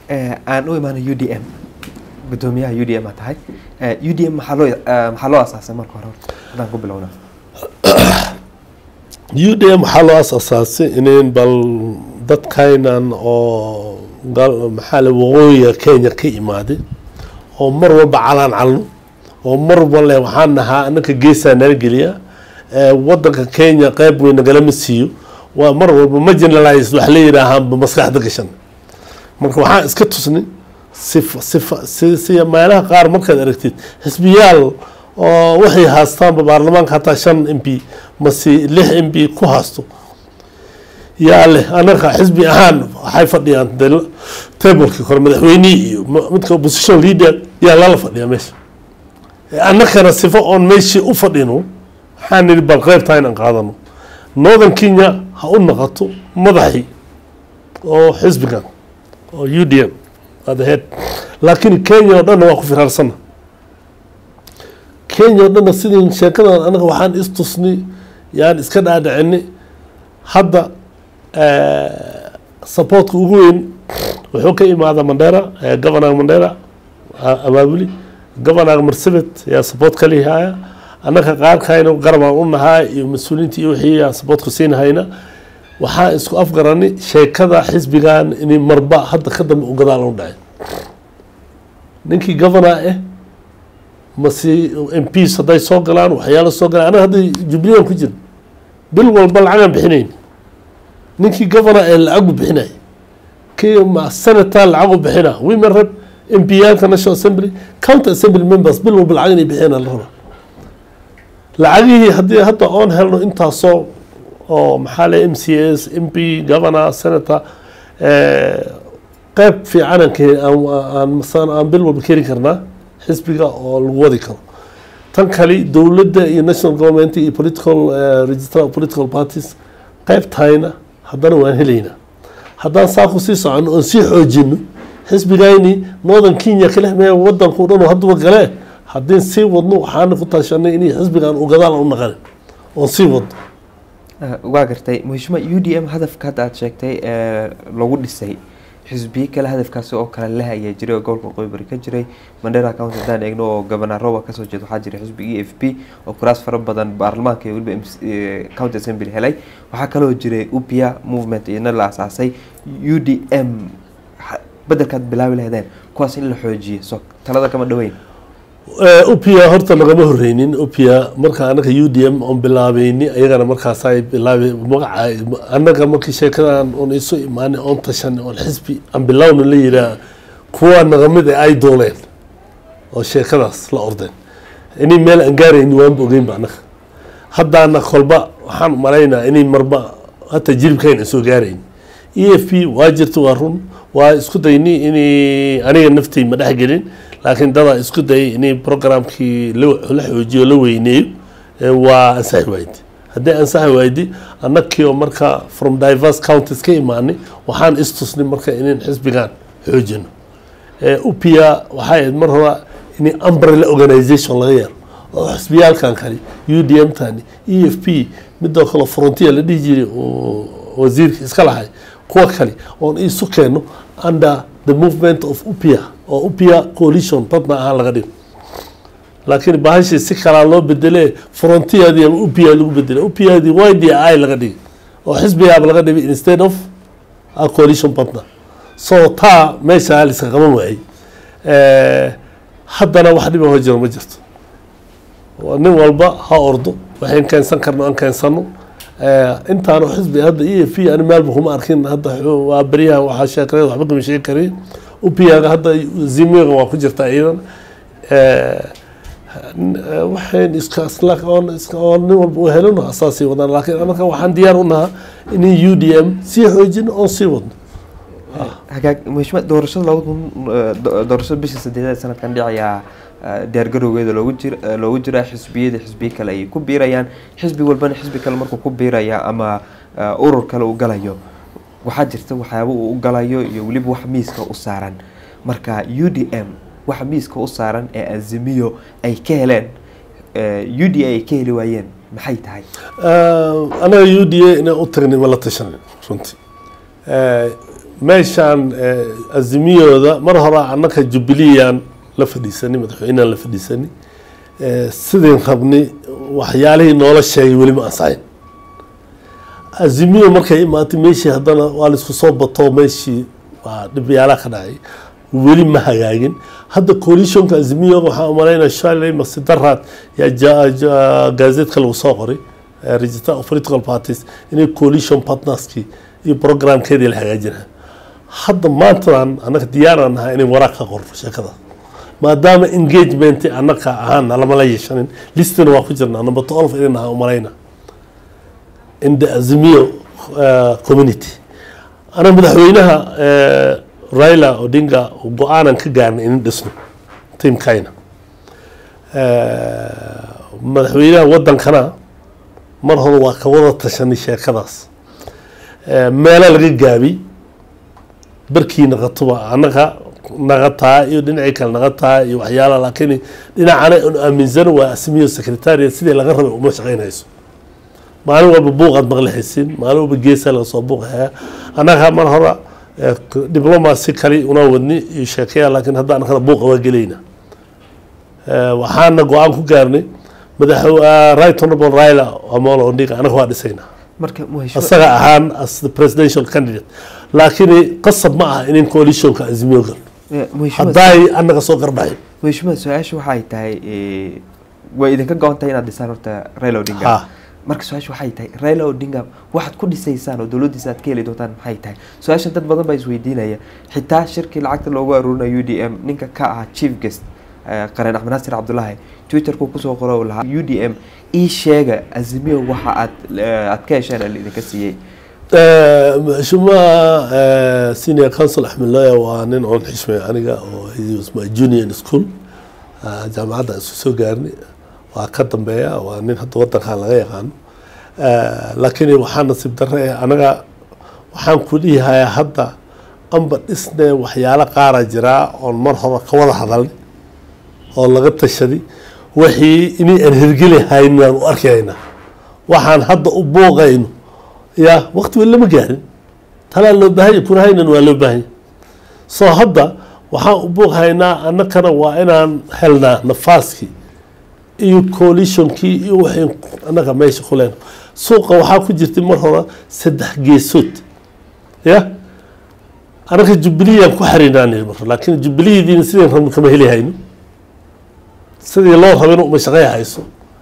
aan u imaano u d m gudoomiyaha u d m aa tahay u d m maxaa loo maxaa loo asaasay marka hore haddaan ku bilowna u d m waxaa loo asaasay inayn bal dadkaynan oo maxaa le waqooyiga kenya ka imaaday oo mar walba calaan calno oo mar walba le waxaan nahaa anaka geesaa nala geliya wadanka kenya qeyb weyn nagalama siiyo waa mar walba ma generalize wax la yidhaahaanba maskaxda gashan marka waxaan iska tusnay sifa sifa si si meelaha qaar markaad aragtid xisbiyaal oo waxay haastaanba baarlamaanka hataa shan m p mase lix m p ku haasto yaa leh anaka xisbi ahaan waxay fadhiyaan de tablekii kore madaxweynihii iyo midka opposition leader yaa lala fadhiyaa meesha annakana sifo oon meeshii u fadhino waxaan nidhi bal qeybtaa inaan qaadano northern kenya ha u naqato madaxii oo xisbigan oo u d m at the head laakiin kenya oo dhanna waa ku firaarsana kenya oo dhanna sidii sheekadan anaga waxaan istusnay yaan iska dhaadhicinay hadda supportka ugu weyn wuxuu ka imaada mandera governor mandera abaabuli governor marsabit yaa support ka lihaya annaka qaarkayna garabaan u nahaa iyo mas-uuliyiinta iyo wixii aan supportka siinahayna waxaan isku afgaranay sheekada xisbigan inay marba hadda ka dambe u gadaal u dhacay ninkii governor ah mase m ps hadday soo galaan waxyaala soo galaan anaga hadda jubileean ku jira bil walba lacagaan bixinayn ninkii governor ee lacagu bixinay kii senator lacagu bixina women rep m p yaalka national assembly county assembly members bil walba lacag inay bixiyaan la rabaa lacagihii haddii hadda oon helno intaasoo oo maxaa le m c s m p governor senator qeyb fiicanaan ka aan masaan aan bil walba keri karnaa xisbiga oo lagu wadi karo tan kale dowladda iyo national government iyo political register of political parties qeybtayna haddana waan helaynaa haddaan saa ku sii socono oon sii xoojino xisbigayni northern kenya kale mee wadanku dhan oo hadduba gale haddii sii wadno waxaana ku taashanay inay xisbigan u gadaal u naqan oon sii wadno waa gartay muhishima u d m hadafka hadda aad sheegtay ee lagu dhisay xisbiyo kale hadafkaasi oo kale leh ayaa jiray oo gobolka qoybari ka jiray mandera county haddaan eegno oo governor roba kasoo jeeda waxaa jiray xisbiga e f p oo kuraas fara badan baarlamaanka iyo weliba county assembly helay waxaa kaloo jiray upia movement iyana la asaasay u d m bedelkaad bilaabi lahaydeen kuwaas in la xoojiyo so talada kama dhaweyn upia horta nagama horeynin upia marka anaga u d m oon bilaabeyni ayagana markaasay bilaabay magaca annaga markii sheekadan oon isu imaanay oon tashanay oon xisbi aan bilowna la yiraa kuwa nagamid ay dooneen oo sheekadaas la ordeen inay meel aan gaarayni waanba ogeynba annaga haddaana kolba waxaan malaynaa inay marba hata jilibkayna soo gaarayn e f p waa jirta waa run waa isku dayni inay aniga naftay ma dhex gelin laakiin dadaa isku dayay inay programkii la xoojiyo la weyneeyo waa ansaxi waaydi haddii ansaxi waaydi annagkii oo marka from diverse counties ka imaanay waxaan istusnay marka inayn xisbigan xoojino upia waxay ahayd mar hore in umbrella organization laga yeelo oo xisbiyaalkan kale u d m tani e f p midoo kale frontier la dhihi jiray oo wasiirka iska lahay kuwa kale oon isu keeno under the movement of upia oo upia coalition badna ahaan laga dhigo laakiin bahashii si kalaa loo bedele frontierdii ama upia lagu bedele upiadii y d i laga dhigay oo xisbigaaba laga dhigay instead of a coalition badna so taa meesha liska qaban waayey haddana wax dhiba hoo jiro ma jirto nin walba ha ordo waxayn keensan karno aan keensano intaanu xisbi hadda e f p ani meelba kuma arkin hadda waa beryahan waxaa sheekaleed waxba kama sheegi karin upiaga hadda zimiga waa ku jirta iyadan waxayn iskaoon nin walba u helino asaasii wadaan laakiin anaka waxaan diyaar u nahaa inay u d m sii xoojino oon sii wadno hagaag muhishima doorashada labada kun doorashada bisha sadeedaad sanadkan dhicayaa diyaargarowgeeda loogu jir loogu jiraa xisbiyada xisbiyo kale ayay ku biirayaan xisbi walbana xisbi kale markuu ku biiraya ama urur kale uu galayo waxaa jirta waxyaaba uu u galayo iyo weliba wax miiska u saaran marka u d m waxa miiska u saaran ee azimiyo ay ka heleen u d a ay ka heli waayeen maxay tahay anaga u d a inaan u tagnay ma la tashanin runtii meeshaan azimiyooda mar hore annaka jubiliyaan la fadhiisanay madaxweynehan la fadhiisanay sidayn rabnay waxyaalihii noola sheegay weli ma ansaxin azimiyo markay imaatay meeshii haddana waa laisku soo bato meeshii waa dhibyaalaha ka dhacay weli ma hagaagin hadda coalitionka azimiyo waxaan umalaynaa shalay masidaraad yaa gaazeedka lagu soo qoray register of political parties inay coalition partnerskii iyo programkeedii la hagaajinaa hadda maantadan annaga diyaaraan nahay inay waraaq ka qorno sheekada maadaama engagement annaka ahaan lamala yeeshanin listina waa ku jirnaa number twelve inay nahay umalayna in the azimiyo community ana madaxweynaha raila odinga go-aanan ka gaarnay inin dhisno tiimkayna madaxweynaha wadankana mar hore waa ka wada tashanay sheekadaas meelo laga gaabi barkii naqatuba annaga naqataa iyo dhinacii kale naqataa iyo waxyaala laakiin dhinacana aan aaminsan waa asmiyo secretariat sidii laga rabay uma shaqaynayso maalin walba buuqaad maqlixaysin maalin walba geesaa laga soo buuqaya annaga mar hore diblomacy kale una wadni iyo sheekaya laakiin hadda annagana buuqa waa gelayna waxaana go-aan ku gaarnay madax right honorable raila amolo odinga annaga waa dhisaynaa marka muheshima asaga ahaan as the presidential candidate laakiin qasab ma aha inin coalitionka azimiyo gal muheshima haddaay annaga soo garbaxin muheshima su-aasha waxay tahay way idinka go-an tahay inaad dhisaan horta raila odinga ha marka su-aasha waxay tahay raila odinga waxaad ku dhisaysaan oo dowladdiisa aad ka heli doontaan maxay tahay su-aashan dad badan baa isweydiinaya xitaa shirkii lacagta loogu aruurinayo u d m ninka ka ahaa chief guest qareen axmed naasir cabdulaahi twitterku kusoo qoro lahaa u d m ii sheega azimiyo waxa aad aad ka hesheen ee idinka siiyey mheshimiwa senior council axmed looya waa nin oon xishmay aniga oo he was my junior in school jaamacadda aan isku soo gaarnay waa ka dambeeya waa nin hadda wadankan laga yaqaano laakiin waxaa nasiib darre eh anaga waxaan ku dhihayaa hadda amba dhisne waxyaalo qaara jiraa oon mar hore ka wada hadalnay oo laga tashaday wixii inay aan hirgeli haynin aan u arkayna waxaan hadda u booqayno ya waqti weli lama gaarin talaa loo baahanya kuna haynan waa loo baahanya soo hadda waxaan u booqhaynaa annakana waa inaan helnaa nafaaskii iyo coalitionkii iyo waxay annaga meesha ku leenahay suuqa waxaa ku jirtay mar hore saddex geesood ya annaga jubiliyaan ku xariinaan mar laakiin jubiliyadiina sideen rabno kama heli hayno sidii loo rabin uma shaqeey hayso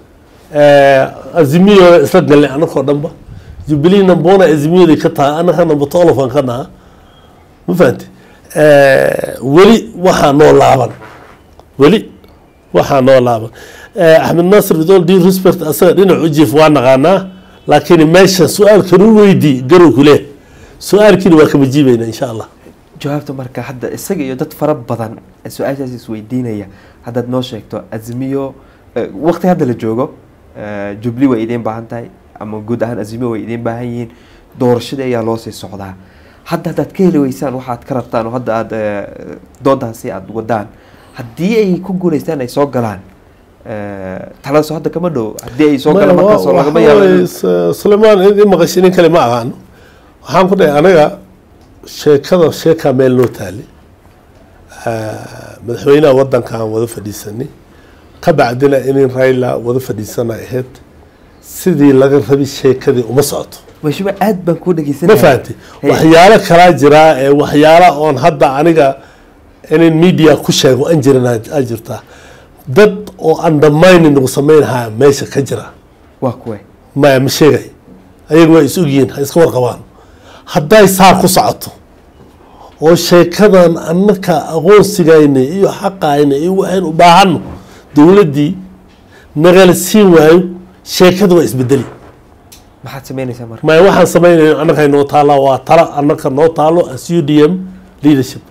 azimiyo isla galnay annakoo dhanba jubilee nambona azimiyaday ka tahay annaka namba tolofan ka naha ma fahamti weli waxaa noo laaban weli waxaa noo laaban axmed naasir with all due respect asaga dhinac u jiif waa naqaanaa laakiin meesha su-aalkan u weydii garow ku leh su-aalkiina waa kama jiibayna insha allah jawaabta marka hadda isaga iyo dad fara badan ee su-aashaas isweydiinaya haddaad noo sheegto azimiyo waqti hadda la joogo jubli way idiin baahan tahay ama guud ahaan azimiyo way idiin baahan yihiin doorashadii ayaa loo sii socdaa hadda haddaad ka heli weysaan waxaad ka rabtaan oo hadda aad doodaasi aada wadaan haddii ay ku guuleystaan ay soo galaan taladaasoo hadda kama dhow haddii ay soo galaan markaasoo lagama yaabo sulaymaan in maqashay nin kale ma aqaano waxaan ku dhahay anaga sheekada sheekaa meel noo taali madaxweynaha wadankan wada fadhiisanay ka bacdina inin raila wada fadhiisana ahayd sidii laga rabi sheekadii uma socoto mashima aad baan kuu ma dhegeysanaya fahanti waxyaalo kalaa jiraa ee waxyaala oon hadda aniga inin media ku sheego an jirin aa jirtaa dad oo undermining nagu sameynhaya meesha ka jira waa kuwe maya ma sheegay ayaga waa is ogyihiin ha iska warqabaan hadday saa ku socoto oo sheekadan annaka aqoonsigayna iyo xaqayna iyo waxaynu u baahano dowladdii nagala siin waayo sheekada waa isbedeli maxaad sameynaysaa marka maya waxaan samaynayno annaka noo taallaa waa tala annaka noo taalo as u d m leadership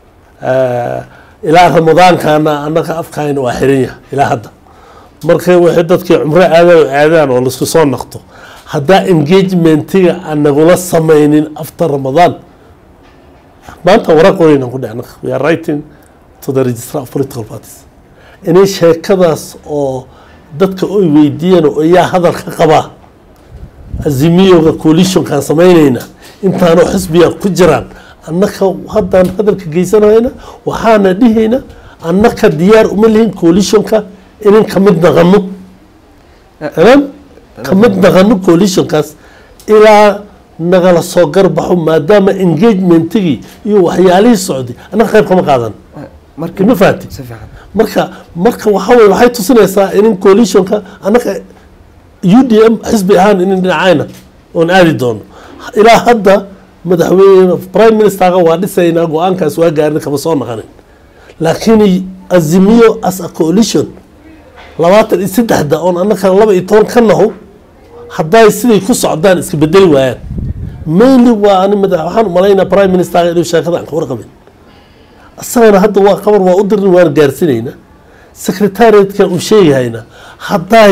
ilaa ramadaankana annaka afkayna waa xiran yahay ilaa hadda markay waxay dadkii cumro aadaan oo aadaan oo laisku soo naqto haddaa engagementiga aan nagula samaynin after ramadaan maanta waraqooyinaan ku dhacna we are writing to the registrar of political parties inay sheekadaas oo dadka oy weydiiyeen oo yaa hadal ka qabaa azimiyoga coalitionkaan samaynayna intaanoo xisbiga ku jiraan annaka haddaan hadalka geysanayna waxaana dhihayna annaka diyaar uma lihin coalitionka inan ka mid naqano inan ka mid naqano coalitionkaas ilaa nagala soo garbaxo maadaama engagementigii iyo waxyaalihii socday annaka qayb kama qaadan marka ma fahanti si fiican marka marka waxa weye waxay tusinaysaa in coalitionka annaka u d m xisbi ahaan inin dhinacayna oon aadi doono ilaa hadda madaxweyne prime ministerka waa dhisaynaa go-aankaas waa gaarin kama soo naqanin laakiin azimiyo as a coalition labaatan iyo saddexda oon annaka laba iyo toban ka naho hadday siday ku socdaan iska bedeli waayaan mainly waa ani madax waxaan umalaynaa prime ministerka inuu sheekada aan ka warqabin isagana hadda waa qabar waa u dirin waan gaarsiinaynaa secretariatka uu sheegahayna hadday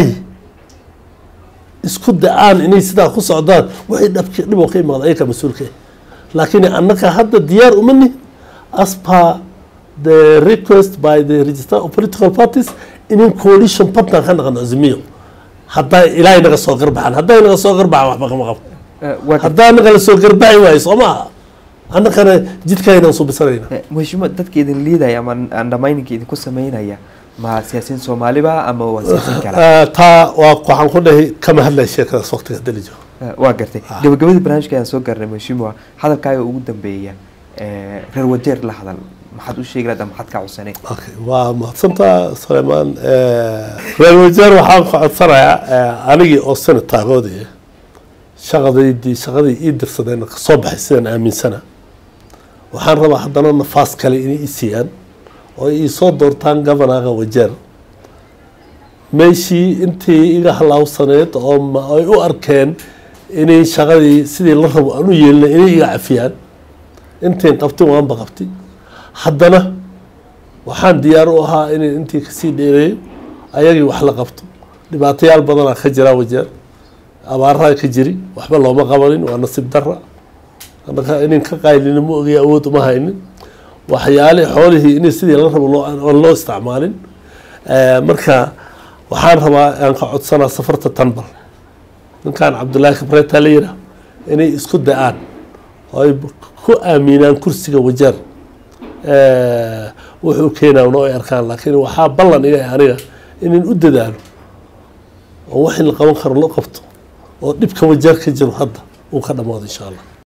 isku da-aan inay sidaa ku socdaan waxay dhabki dhib oo ka imaada ayaka mas-uulka ah laakiin annaka hadda diyaar uma nihin as per the request by the register of political parties inin coalition partner ka naqano azimiyo hadday ilaahay naga soo garbaxaan hadday naga soo garbaxaan waxba kama qabo Eh, waa gartay. haddaa naga la soo garbaxi waayo soo maaha annakana jidkaynaan subisanayna Eh, mushima dadka idin liidaya ama andhamayninka idinku sameynaya ma siyaasiyiin soomaaliba ama waa siyaasiyiin kale Ah, taa waa waxaan ku dhahay kama hadlaya sheekadaas waqtiga dalijo Eh, waa gartay gabagabadii barnaamijka ayaan soo gaarnay mushima hadalkaaga ugu dambeeya eh, reer wajeer la hadal maxaad u sheegi lahayd ama maxaad ka codsanay okay waa mahadsantaa suleymaan reer wajeer waxaan ku codsanayaa eh, anigii oo sanad taagoodii shaqadaydii shaqadii ii dirsadeen kasoo baxay sidaan aaminsana waxaan rabaa haddana nafaas kale inay i siiyaan oo ii soo doortaan governaga wajeer meeshii intii iga halaawsaneed oo ma- ay u arkeen inay shaqadii sidii la rabo aan u yeelina inay iga cafiyaan intayn qabtin waanba qabti haddana waxaan diyaar u ahaa inay intii kasii dheereeyo ayagii wax la qabto dhibaatayaal badanaa ka jira wajeer abaaraha ka jiri waxba looma qabanin waa nasiib dara annaka inin ka qaylina ma ogay awood uma haynin waxyaale xoolihii inay sidii la rabo loo- aan loo isticmaalin Eh, marka waxaan rabaa aan ka codsanaa safarta tanbal ninkan cabdullaahi kabreeta la yiraa inay isku da-aan oo ay ku aaminaan kursiga wajeer Eh, wuxuu keenaa noo ay arkaan laakiin waxaa ballan iga ah aniga inin u dadaalo oo wax in la qaban karo loo qabto oo dhibka wajeer ka jiro hadda uu ka dhamaado insha allah